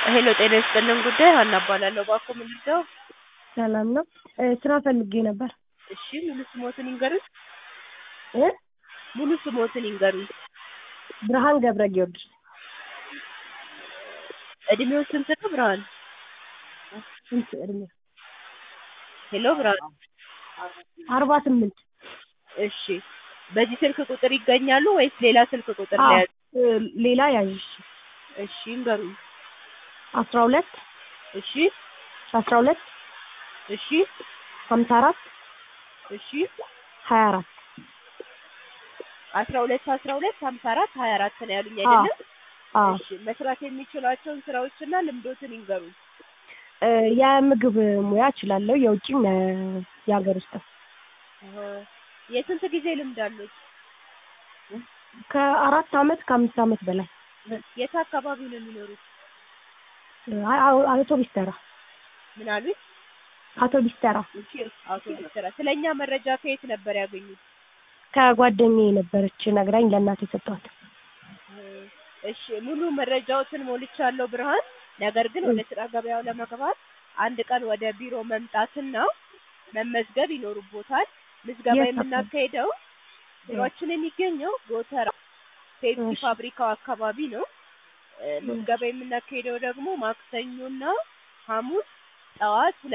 ሄሎ ጤና ይስጥልን ጉዳይ ሀና እባላለሁ። እባክዎ ምን ልርዳዎ? ሰላም ነው። ስራ ፈልጌ ነበር። እሺ ሙሉ ስሞትን ይንገሩኝ? እ ሙሉ ስሞትን ይንገሩኝ? ብርሃን ገብረ ጊዮርጊስ። እድሜው ስንት ነው ብርሃን? ስንት እድሜ? ሄሎ ብርሃን አርባ ስምንት እሺ በዚህ ስልክ ቁጥር ይገኛሉ ወይስ ሌላ ስልክ ቁጥር አዎ፣ ላይ ያዝ? እ ሌላ ያዥ። እሺ ይንገሩኝ? አስራ ሁለት እሺ አስራ ሁለት እሺ ሀምሳ አራት እሺ ሀያ አራት አስራ ሁለት አስራ ሁለት ሀምሳ አራት ሀያ አራት ነው ያሉኝ አዎ አይደለም? አዎ። እሺ መስራት የሚችሏቸውን ስራዎችና ልምዶትን ይንገሩኝ? እ የምግብ ሙያ እችላለሁ። የውጭም የ- የሀገር ውስጥም አሀ። የስንት ጊዜ ልምድ አሉት? ከአራት አመት ከአምስት አመት በላይ የት አካባቢ ነው የሚኖሩት? እ አ- አ- አውቶቢስ ተራ ምን አሉኝ? አውቶቢስ ተራ አውቶቡስ ተራ። ስለኛ መረጃ ከየት ነበር ያገኙት? ከጓደኛዬ የነበረች ነግራኝ ለእናቴ ሰጠኋት። እሺ ሙሉ መረጃዎትን ሞልቻለሁ ብርሃን። ነገር ግን ወደ ስራ ገበያው ለመግባት አንድ ቀን ወደ ቢሮ መምጣትና መመዝገብ ይኖርቦታል። ምዝገባ የት የምናካሄደው ቢሮአችን የሚገኘው ጎተራ ፔፕሲ እሺ። ፋብሪካው አካባቢ ነው። እ ምዝገባ የምናካሄደው ደግሞ ማክሰኞና ሐሙስ ጠዋት ሁለት